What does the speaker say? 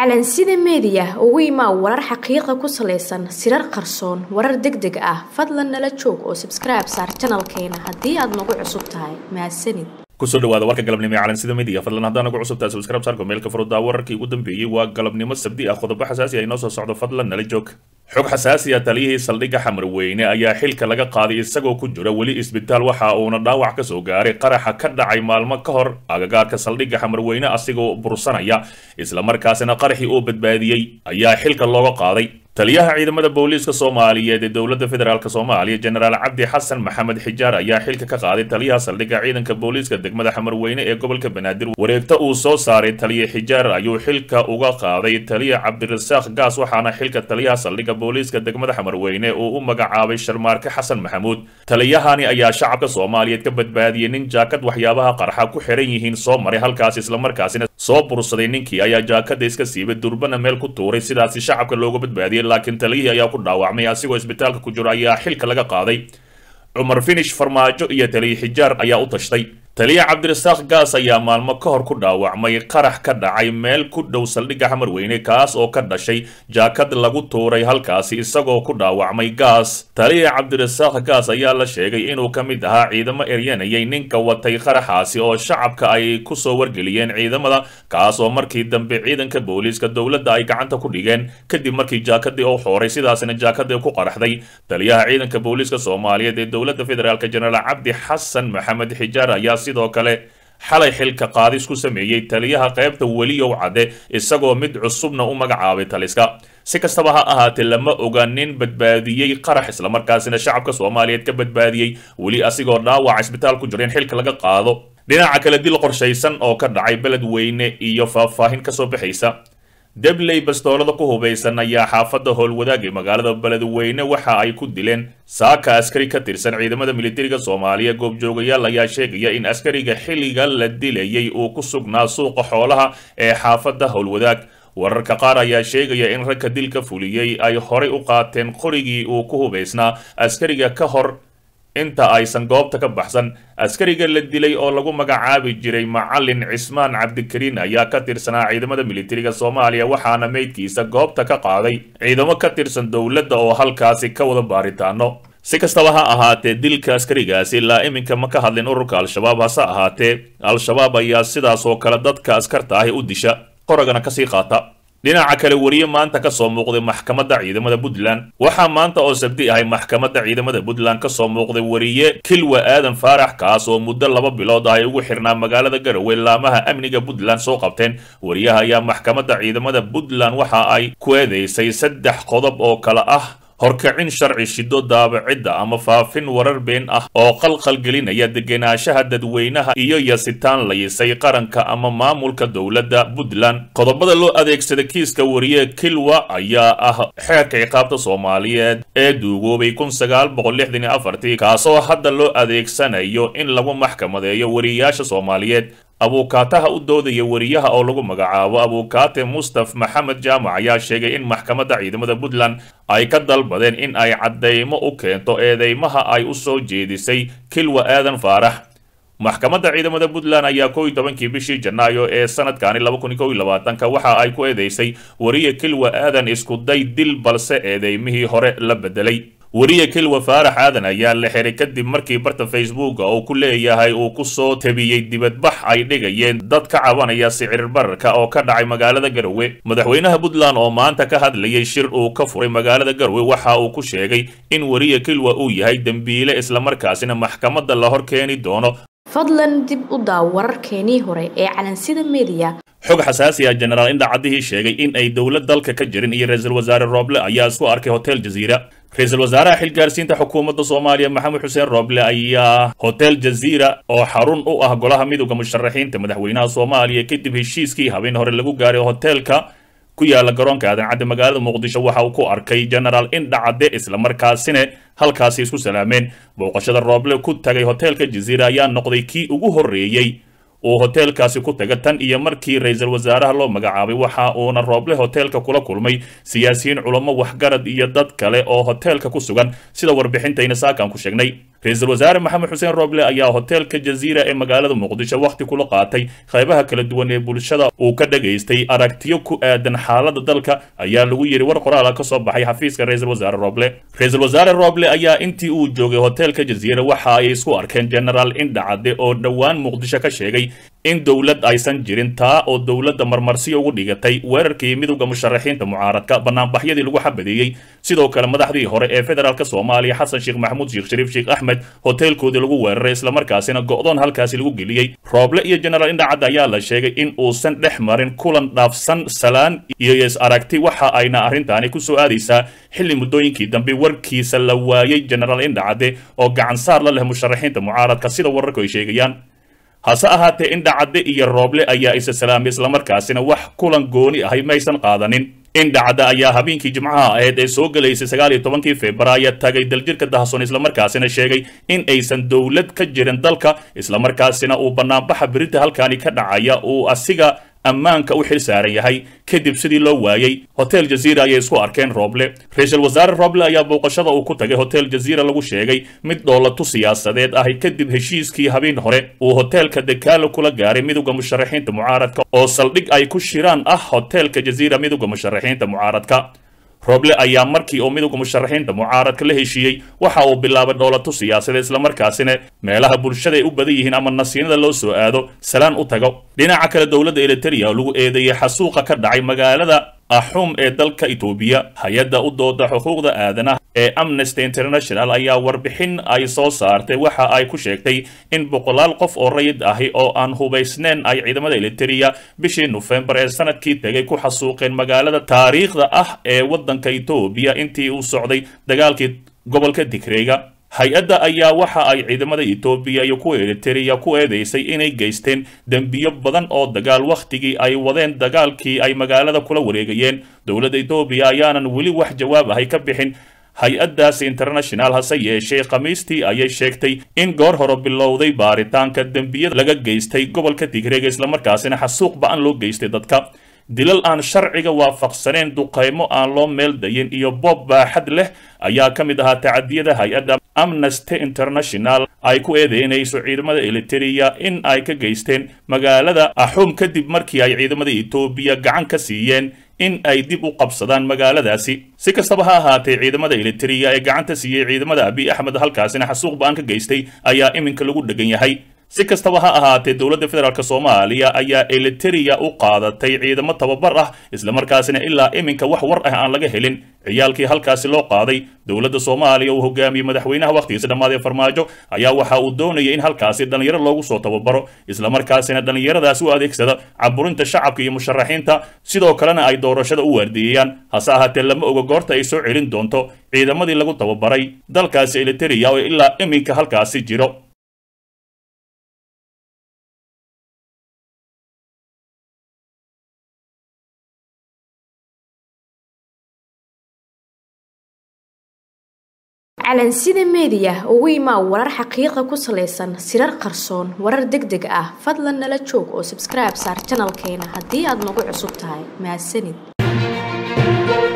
calansida meediya ugu imaa warar xaqiiqa ku salaysan sirar qarsoon warar deg deg ah fadlan nala joog oo sabskribe saar janalkeena haddii aad nagu cusub tahay mahadsanid kusoo dhawaada warka galabnimo ee calansida media fadlan haddaan nagu cusubtahay subscribe saarko meelka furudaa wararkii ugu dambeeyey waa galabnimo sabdi ah qodobo xasaasi ah inoo soo socdo fadlan nala joog xog xasaasi ah taliyihii saldhigga xamarweyne ayaa xilka laga qaaday isagoo ku jira weli isbitaal waxa uuna dhaawac ka soo gaaray qaraxa ka dhacay maalmo ka hor agagaarka saldhigga xamarweyne asigoo bursanaya islamarkaasina qaraxii uu badbaadiyey ayaa xilka looga qaaday taliyaha ciidamada booliiska soomaaliyeed ee dowladda federaalk soomaaliya jenaraal cabdi xasan maxamed xijaar ayaa xilka ka qaaday taliyaha saldhigga ciidanka booliiska degmada xamarweyne ee gobolka banaadir wareegta uu soo saaray taliya xijaar ayuu xilka uga qaaday taliya cabdirasaaq gaas waxaana xilka taliyaha saldhigga booliiska degmada xamarweyne uu u magacaabay sharmaarke xasan maxamuud taliyahani ayaa shacabka soomaaliyeed ka badbaadiyey nin jaakad waxyaabaha qarxa ku xiran yihiin soo maray halkaas islamarkaasina soo bursaday ninkii ayaa jaakada iska siibay durbana meel ku tuuray sidaasi shacabka looga badbaadiyey laakiin taliyihii ayaa ku dhaawacmay asigoo isbitaalka ku jiro ayaa xilka laga qaaday cumar finish farmaajo iyo taliya xijaar ayaa u tashtay taliya cabdirasaaq gaas ayaa maalmo ka hor ku dhaawacmay qarax ka dhacay meel ku dhow saldhigga xamarweyne kaas oo ka dhashay jaakad lagu tuuray halkaasi isagoo ku dhaawacmay gaas taliya cabdirasaaq gaas ayaa la sheegay inuu ka mid ahaa ciidamo eryanayay ninka watay qaraxaasi oo shacabka ay kusoo wargeliyeen ciidamada kaas oo markii dambe ciidanka booliiska dowladda ay gacanta ku dhigeen kadib markii jaakadii uu xooray sidaasina jaakadii ku qaraxday taliyaha ciidanka booliiska soomaaliyeed ee dowladda federaalk jenaraal cabdi xasan maxamed xijaar ayaa sidoo kale xalay xilka qaadis ku sameeyey taliyaha qaybta weliyow cadde isagoo mid cusubna u magacaabay taliska si kastaba ha ahaatee lama oga nin badbaadiyey qarax islamarkaasina shacabka soomaaliyeed ka badbaadiyey weli asigoo dhaawac isbitaal ku jira in xilka laga qaado dhinaca kale dil qorshaysan oo ka dhacay beled weyne iyo faahfaahin kasoo baxaysa debley bastoolada ku hubaysan ayaa xaafadda howlwadaagay magaalada beledweyne waxa ay ku dileen saaka askari ka tirsan ciidamada militariga soomaaliya goobjoogayaal ayaa sheegaya in askariga xilliga la dilayay uu ku sugnaa suuqa xoolaha ee xaafadda howlwadaag wararka qaar ayaa sheegaya in ragka dilka fuliyey ay horay u qaateen qorigii uu ku hubaysnaa askariga ka hor inta aysan goobta ka baxsan askariga la dilay oo lagu magacaabi jiray macalin cismaan cabdikariin ayaa ka tirsanaa ciidamada militariga soomaaliya waxaana meydkiisa goobta ka qaaday ciidamo ka tirsan dowladda oo halkaasi ka wada baaritaano si kastaba ha ahaatee dilka askarigaasi ilaa iminka ma ka hadlin ururka al-shabaab hase ahaatee al-shabaab ayaa sidaas oo kale dadka askarta ahi u disha qoragana kasii qaata dhinaca kale weriye maanta ka soo muuqday maxkamadda ciidamada puntland waxaa maanta oo sabdi ahay maxkamadda ciidamada puntland ka soo muuqday weriye kilwa aadan faarax kaas oo muddo laba bilood ah ay ugu xirnaa magaalada garowe laamaha amniga puntland soo qabteen weriyaha ayaa maxkamadda ciidamada puntland waxa ay ku eedeysay saddex qodob oo kale ah horkicin sharci shido daabacidda ama faafin warar been ah oo qalqalgelinaya degenaanshaha dadweynaha iyo yasitaan layisay qaranka ama maamulka dowladda puntland qodobada loo adeegsada kiiska wariye kilwa ayaa ah xeerka ciqaabta soomaaliyeed ee duugoobay kun sagaal boqol lixdan iyo afartii kaasoo hadda loo adeegsanayo in lagu maxkamadeeyo wariyayaasha soomaaliyeed abuukaataha u doodaya weriyaha oo lagu magacaabo abuukaate mustaf maxamed jaamac ayaa sheegay in maxkamadda ciidamada puntland ay ka dalbadeen in ay caddeymo u keento eedeymaha ay u soo jeedisay kilwa aadan faarax maxkamadda ciidamada puntland ayaa kow iyo tobankii bishii janaayo ee sanadkani laba kun iyo kow iyo labaatanka waxa ay ku eedeysay weriye kilwa aadan iskuday dil balse eedeymihii hore la bedelay weriye kilwa faarax aadan ayaa la xiray kadib markii barta facebooka uu ku leeyahay uu ku soo tabiyey dibadbax ay dhigayeen dad ka cabanaya sicir bararka oo ka dhacay magaalada garowe madaxweynaha puntland oo maanta ka hadlayay shir uu ka furay magaalada garowe waxa uu ku sheegay in weriye kilwa uu yahay dembiile islamarkaasina maxkamadda la hor keeni doono fadlan dib u daaw wararkeenii hore ee calansida meediya xog xasaasi ah jenaraal indhacadihii sheegay in ay dowlad dalka ka jirin iyo ra-iisul wasaare rooble ayaa isku arkay hotel jaziira ra-iisul wasaaraha xilgaarsiinta xukuumadda soomaaliya maxamed xuseen rooble ayaa hotel jaziira oo xarun u ah golaha midooda musharaxiinta madaxweynaha soomaaliya kadib heshiiskii habeen hore lagu gaaray hoteelka ku yaala garoonka aadan cadde magaalada muqdisho waxa uu ku arkay jenaraal indhacadde islamarkaasina halkaasi isku salaameen booqashada rooble ku tagay hoteelka jaziira ayaa noqday kii ugu horreeyey uu hoteelkaasi ku taga tan iyo markii ra-iisul wasaaraha loo magacaabay waxa uuna rooble hoteelka kula kulmay siyaasiyiin culamo waxgarad iyo dad kale oo hoteelka ku sugan sida warbixintayna saakan ku sheegnay ra-iisul wasaare maxamed xuseen rooble ayaa hoteelka jaziira ee magaalada muqdisho wakhti kula qaatay qaybaha kala duwan ee bulshada uu ka dhagaystay aragtiyo ku aadan xaalada dalka ayaa lagu yidhi war qoraala ka soo baxay xafiiska ra-iisul wasaare rooble ra-iisul wasaare rooble ayaa intii uu joogay hoteelka jaziira waxa ay isku arkeen genaraal indhacade oo dhowaan muqdisho ka sheegay in dowlad aysan jirin taa oo dowladda marmarsiyo ugu dhigatay weerarkii midowda musharaxiinta mucaaradka banaanbaxyadii lagu xabadeeyey sidoo kale madaxdii hore ee federaalk soomaaliya xasan sheekh maxamuud sheekh shariif sheekh axmed hoteelkoodii lagu weeraray islamarkaasina go'doon halkaasi lagu geliyey rooble iyo genaraal indhacad ayaa la sheegay in uusan dhex marin kulan dhaafsan salaan iyo is aragti waxa ayna arrintaani ku soo aadaysaa xilli muddooyinkii dambe warkiisa la waayey genaraal indhacade oo gacansaar la leh musharaxiinta mucaaradka sida wararku ay sheegayaan hase ahaatee indhacadde iyo rooble ayaa isa salaamay islamarkaasina wax kulan gooni ahay maysan qaadanin indhacadda ayaa habeenkii jimcaha ahayd ee soo gelaysay sagaal iyo tobankii februaayo tagay daljirka dahasoon islamarkaasina sheegay in aysan dowlad ka jirin dalka islamarkaasina uu banaanbaxa berita halkaani ka dhacaya uu asiga ammaanka u xil saaran yahay kadib sidii loo waayey hotel jaziira ayay isku arkeen rooble ra-iisul wasaare rooble ayaa booqashada uu ku tagay hotel jaziira lagu sheegay mid dhoolatu siyaasadeed ahi kadib heshiiskii habeen hore uu hoteelka dekaalo kula gaaray midowda musharaxiinta mucaaradka oo saldhig ay ku shiraan ah hoteelka jaziira midowda musharaxiinta mucaaradka rooble ayaa markii uu midowga musharaxiinta mucaaradka la heshiiyey waxa uu bilaabay dhoolatu siyaasadeed islamarkaasina meelaha bulshada ay u badan yihiin ama nasiinada loo soo aado salaan u tago dhinaca kale dowladda eliteria oo lagu eedeeyey xasuuqa ka dhacay magaalada axuum ee dalka etoobiya hay-adda u dooda xuquuqda aadanaha ee amnesty international ayaa warbixin ay soo saartay waxa ay ku sheegtay in boqolaal qof oo rayid ahi oo aan hubaysnayn ay ciidamada eliteria bishii nofembar ee sanadkii tegay ku xasuuqeen magaalada taariikhda ah ee waddanka etoobiya intii uu socday dagaalkii gobolka digreega hay-adda ayaa waxa ay ciidamada etoobiya iyo kuwa eliteria ku eedeysay inay geysteen dembiyo badan oo dagaal wakhtigii ay wadeen dagaalkii ay magaalada kula wareegayeen dowladda etoobiya ayaanan weli wax jawaab ahay ka bixin hay-addaasi international hase yeeshee khamiistii ayay sheegtay in goor hore bilowday baaritaanka dembiyada laga geystay gobolka digreega islamarkaasina xasuuq ba-an loo geystay dadka dilal aan sharciga waafaqsaneen duqaymo aan loo meel dayin iyo boob baaxad leh ayaa ka mid ahaa tacadiyada hay-adda amnesty international ay ku eedeynayso ciidamada eliteria in ay ka geysteen magaalada axuum kadib markii ay ciidamada etoobiya gacan ka siiyeen in ay dib u qabsadaan magaaladaasi si kastaba ha ahaatee ciidamada eliteria ee gacanta siiyey ciidamada abiy axmed halkaasina xasuuq ba-an ka geystay ayaa iminka lagu dhegan yahay si kastaba ha ahaatee dowladda federaalk soomaaliya ayaa eliteria u qaadatay ciidamo tababar ah islamarkaasina ilaa iminka wax war ah aan laga helin ciyaalkii halkaasi loo qaaday dowladda soomaaliya uu hogaamiyey madaxweynaha wakhtigiisa dhammaadee farmaajo ayaa waxa uu doonayay in halkaasi dhallinyaro loogu soo tababaro islamarkaasina dhallinyaradaas u adeegsada caburinta shacabka iyo musharaxiinta sidoo kalena ay doorashada u waardiiyeyaan hase ahaatee lama oga goorta ay soo celin doonto ciidamadii lagu tababaray dalkaasi eliteria oo ilaa iminka halkaasi jiro calansida meediya ugu imaa warar xaqiiqa ku salaysan sirar qarsoon warar deg deg ah fadlan nala joog oo sabskribe saar janalkeena haddii aad nagu cusub tahay mahadsanid